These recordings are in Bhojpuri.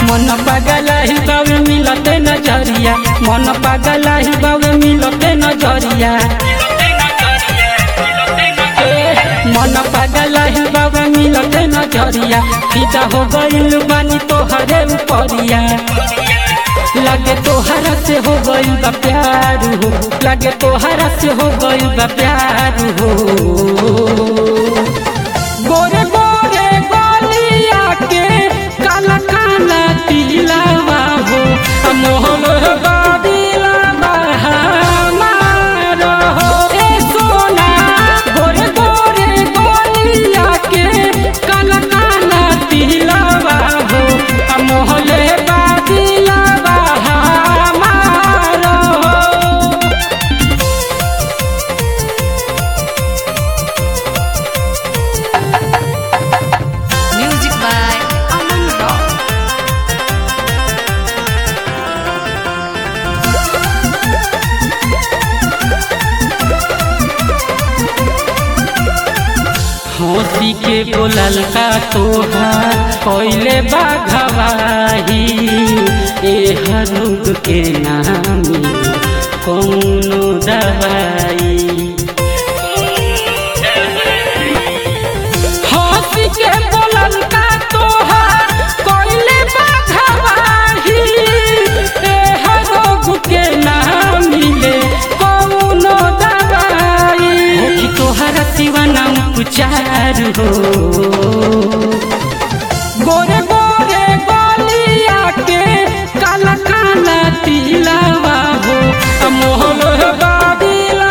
मन पागल ही बावे मिलते नजरिया मन पागल ही बावे मिलते नजरिया मन पागल ही बाबा मिलते नजरिया फिदा हो गइल बानी तोहरे उपरिया लगे तोहरा से हो गइल बा प्यार हो लगे तोहरा से हो गइल बा प्यार हो गोरे गोरे गोलिया के काला काला तिलवा हो मोहन बाबिला बहामार हो ए सोना गोरे गोरे गोलिया के काला काला तिलवा हो मोहन बाबिला बहामार हो Music by Aman Rock. हंसी के बोलल का तोहार कोइले बाघवाही ए हरुग के नामी कौनो दवाई हंसी के बोलल का तोहार कोइले बाघवाही ए हरुग के नामी ले कौनो दवाई हो कि तोहरा सिवा नाम पुचार हो गोरे गोरे गोलिया के काला काला तिलवा हो मोहन बाबिला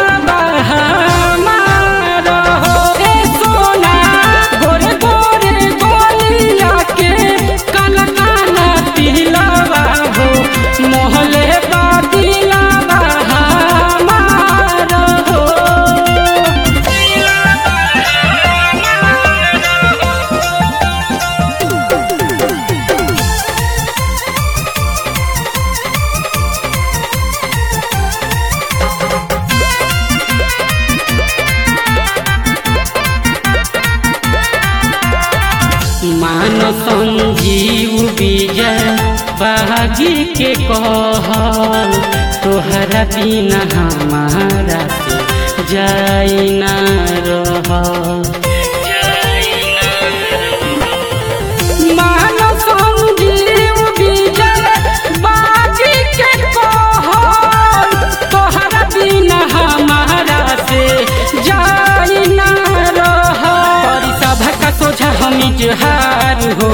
बहामार हो ए सोना गोरे गोरे गोलिया के काला काला तिलवा हो मोहन बाबिला बहामार हो मान संजीव विजय बागी के कह तोहरा बिना हमारा से जाई ना रह मान संजीव विजय बागी के कह तोहरा बिना हमारा से जाई ना रह करी सभा का सोझा हम इजहार हो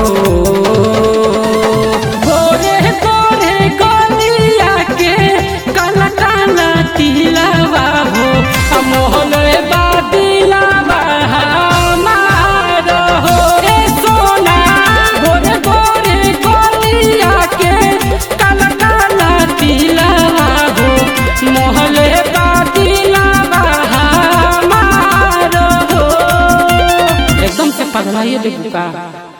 गोरे गोरे गोलिया के काला काला तिलवा हो मोहन बादिला हमार हो ए सोना गोरे गोरे गोलिया के काला काला तिलवा हो मोहन बादिला हमार हो एकदम से पगलाइए देखू का